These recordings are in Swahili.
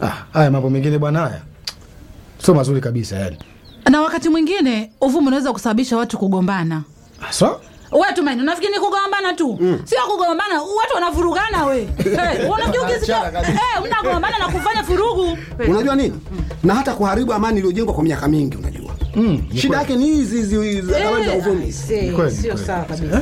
Ah, haya mambo mengine bwana, haya sio mazuri kabisa yani. Na wakati mwingine uvumi unaweza kusababisha watu kugombana. So, We Tumaini, unafikiri ni kugombana tu? Sio kugombana, watu wanavurugana we. Hey, unafikiri ukisikia hey, mnagombana na kufanya furugu. Hey. Unajua nini? Na hata kuharibu amani iliyojengwa kwa miaka mingi, unajua shida yake ni hizi hizi hizi habari za uvumi. Eh, kweli, Sio kweli. sawa kabisa.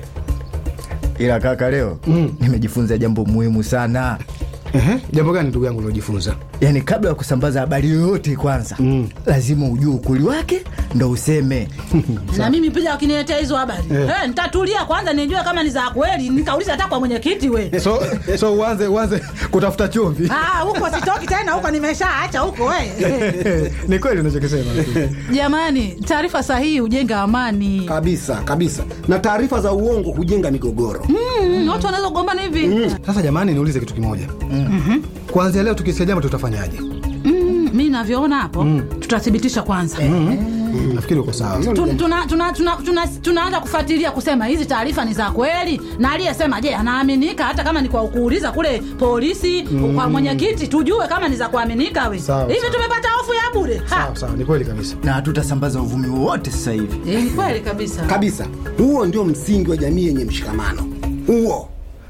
ila kaka leo nimejifunza jambo muhimu sana ehe, jambo gani ndugu yangu uliojifunza? yaani kabla ya kusambaza habari yoyote kwanza lazima ujue ukweli wake ndo useme Na mimi pia wakiniletea hizo habari hey, nitatulia kwanza nijue kama ni za kweli, nikauliza hata kwa mwenyekiti we. So, so uanze uanze kutafuta chumvi. Ah, huko sitoki tena, huko nimeshaacha huko we. Ni kweli unachokisema. Jamani, taarifa sahihi hujenga amani. Kabisa kabisa, na taarifa za uongo hujenga migogoro. Mm, watu wanaweza kugombana hivi. Sasa jamani, niulize kitu kimoja. Kuanzia leo tukisikia jambo tutafanyaje? Mm, mi navyoona hapo tutathibitisha kwanza Nafikiri uko sawa. Tu- tuna- tuna- tuna- tuna- tunaanza kufuatilia kusema hizi taarifa ni za kweli na aliyesema je anaaminika hata kama ni kwa kuuliza kule polisi kwa mwenyekiti tujue kama ni za kuaminika we Sawa, hivi sawa. tumepata hofu ya bure Ha. Sawa sawa, ni kweli kabisa. na hatutasambaza uvumi wowote sasa hivi Eh, ni kweli kabisa Kabisa, huo ndio msingi wa jamii yenye mshikamano. Huo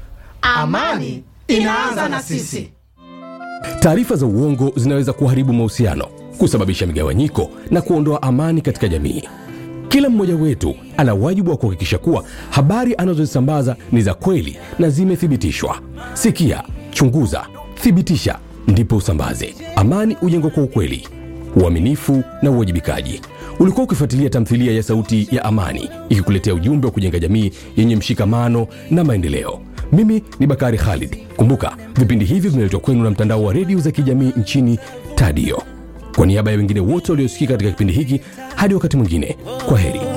amani inaanza na sisi Taarifa za uongo zinaweza kuharibu mahusiano, kusababisha migawanyiko na kuondoa amani katika jamii. Kila mmoja wetu ana wajibu wa kuhakikisha kuwa habari anazozisambaza ni za kweli na zimethibitishwa. Sikia, chunguza, thibitisha, ndipo usambaze. Amani hujengwa kwa ukweli, uaminifu na uwajibikaji. Ulikuwa ukifuatilia tamthilia ya Sauti ya Amani ikikuletea ujumbe wa kujenga jamii yenye mshikamano na maendeleo. Mimi ni Bakari Khalid. Kumbuka, vipindi hivi vinaletwa kwenu na mtandao wa redio za kijamii nchini Tadio. Kwa niaba ya wengine wote waliosikika katika kipindi hiki, hadi wakati mwingine, kwa heri.